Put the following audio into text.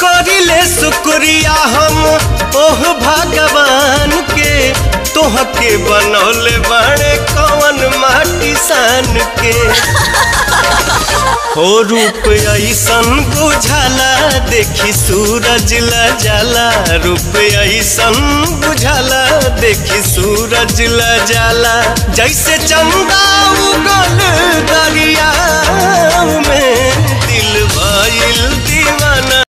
करिले शुक्रिया हम ओह भगवान के तोहके बनौले बड़े कवन माटी सान के हो रूप ऐसन बुझाला देखी सूरज ल जाला रूप ऐसन बुझाला देखी सूरज ल जाला जैसे चंदा उगल दरिया में दिल भइल